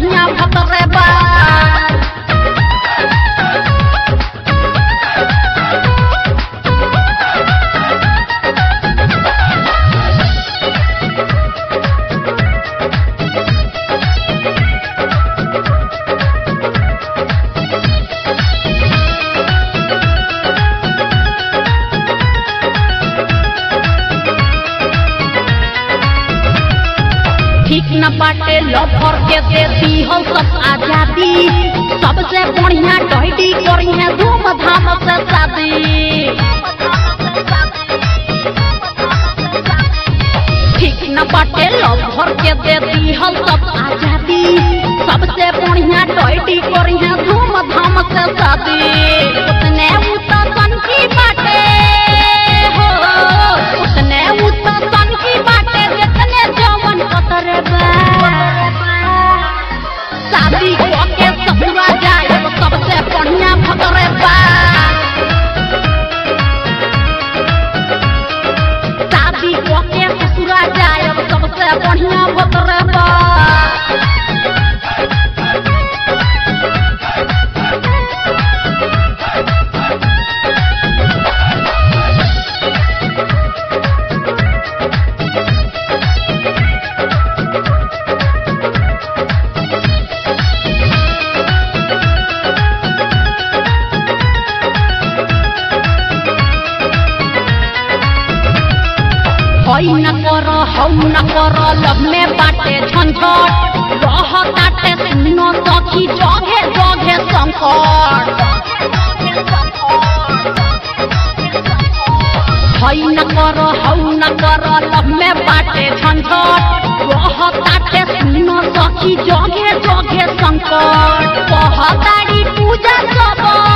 बढ़िया भतरे बा ठीक न बाटे लफर के देती हो सब आजादी सबसे बढ़िया टहडी करी है धूमधाम से शादी ठीक न बाटे लफर के देती हो सब आजादी सबसे बढ़िया टहडी करी है धूमधाम से शादी उतने उता सन की बाटे हो उतने उता सन की बाटे जितने जवन पतरे बा शादी के ससुरा जाए तो सबसे बढ़िया भतरे बा शादी के ससुरा जाए तो सबसे बढ़िया भतरे बा हई न कर हौ न कर लब में बाटे झंझट रह काटे सुनो सखी जगे जगे संकट हई न कर हौ न कर लब में बाटे झंझट रह काटे सुनो सखी जगे जगे संकट कहताड़ी पूजा सब